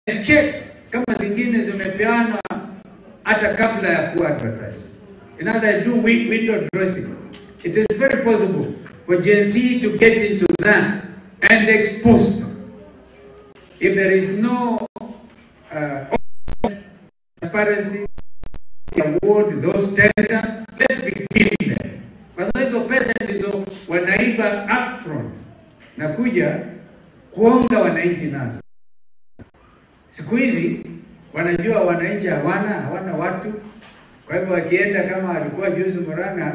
check kama zingine zimepeanwa hata kabla ya kuwa advertised. In other do wi- window dressing. It is very possible for Gen Z to get into that and expose them. If there is no uh, transparency, award those tenders, let's begin there. Kwa sababu hizo pesa ndizo wanaiba upfront na kuja kuonga wananchi nazo. Siku hizi wanajua wananchi hawana hawana watu, kwa hivyo wakienda kama walikuwa juzi Murang'a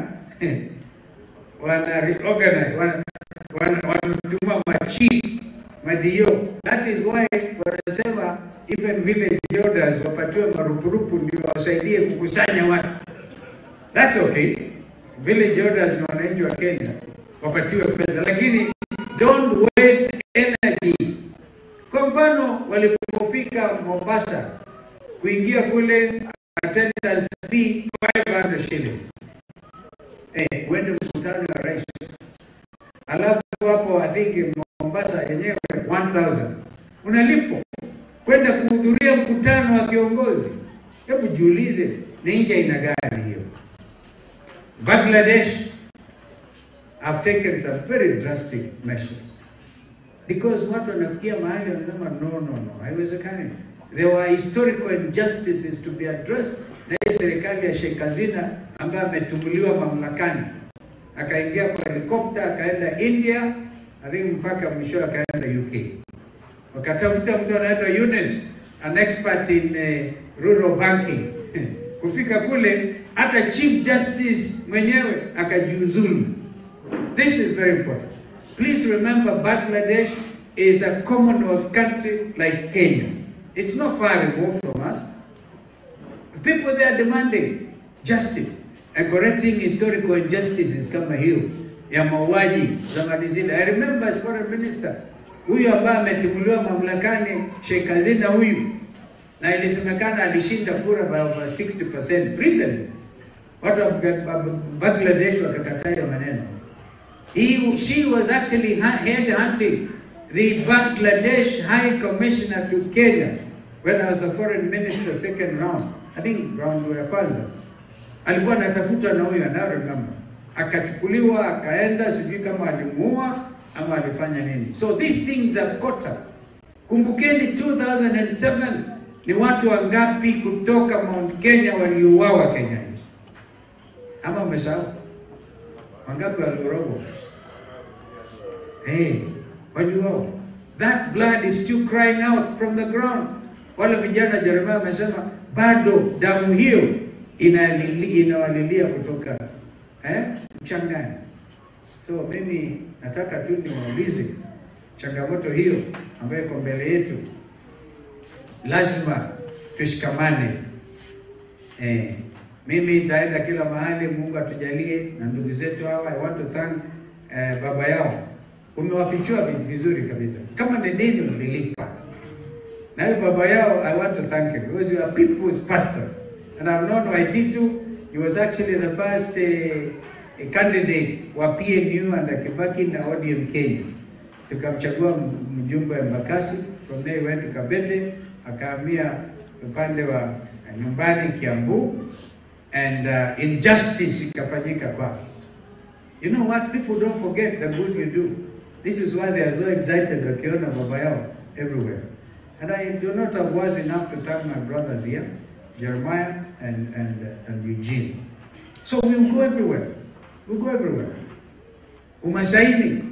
wana reorganize wana wana- wanatuma machief madio. That is why wanasema even village elders wapatiwe marupurupu ndio wasaidie kukusanya watu. That's okay. Village elders na wananchi wa Kenya wapatiwe pesa, lakini don't waste energy. Kwa mfano walipofika Mombasa kuingia kule attendance fee 500 shillings. Eh, uende mkutano wa rais. Alafu hapo I think Mombasa yenyewe 1000. Unalipwa kwenda kuhudhuria mkutano wa kiongozi. Hebu jiulize ni nchi aina gani hiyo? Bangladesh have taken some very drastic measures because watu wanafikia mahali wanasema no, no, no, haiwezekani. There were historical injustices to be addressed. Na hii serikali ya Sheikh Hasina ambaye ametumuliwa mamlakani akaingia kwa helikopta akaenda India, I think mpaka mwisho akaenda UK. Wakatafuta mtu anaitwa Yunus, an expert in uh, rural banking. Kufika kule hata Chief Justice mwenyewe akajiuzulu. This is very important. Please remember Bangladesh is a Commonwealth country like Kenya. It's not far removed from us. People there are demanding justice and correcting historical injustices kama hiyo ya mauaji zamani zile. I remember as foreign minister huyu ambaye ametimuliwa mamlakani Sheikh Hasina huyu, na ilisemekana alishinda kura by over 60% recently. Watu wa Ba- Bangladesh wakakataa hiyo maneno. He, she was actually ha- headhunting the Bangladesh High Commissioner to Kenya when I was a foreign minister second round. I think round ya kwanza. Alikuwa anatafutwa na huyo, I now remember. Akachukuliwa, akaenda, sijui kama alimuua ama alifanya nini. So these things are caught up. Kumbukeni 2007 ni watu wangapi kutoka Mount Kenya waliuawa Kenya hii? Ama umesahau? Wangapi waliorogwa? Hey, waliuawa. That blood is still crying out from the ground. Wale vijana Jeremia amesema bado damu hiyo inalili- inawalilia kutoka eh, mchangani. So mimi nataka tu niwaulize changamoto hiyo ambayo iko mbele yetu, lazima tushikamane. Eh, mimi nitaenda kila mahali, Mungu atujalie na ndugu zetu hawa. I want to thank eh, baba yao, umewafichua vi- vizuri kabisa, kama ni deni mlilipa na huyo baba yao, I want to thank him because you are people's pastor and I've known Waititu. He was actually the first uh, candidate wa PNU and Kibaki na ODM Kenya. Tukamchagua m- mjumbe wa Embakasi, from there he went to Kabete, akahamia upande wa uh, nyumbani Kiambu and uh, injustice ikafanyika kwake. You know what? People don't forget the good you do. This is why they are so excited wakiona baba yao everywhere. And I do not have words enough to thank my brothers here, Jeremiah and, and, and Eugene. So we'll go everywhere. We'll go everywhere. Umasaini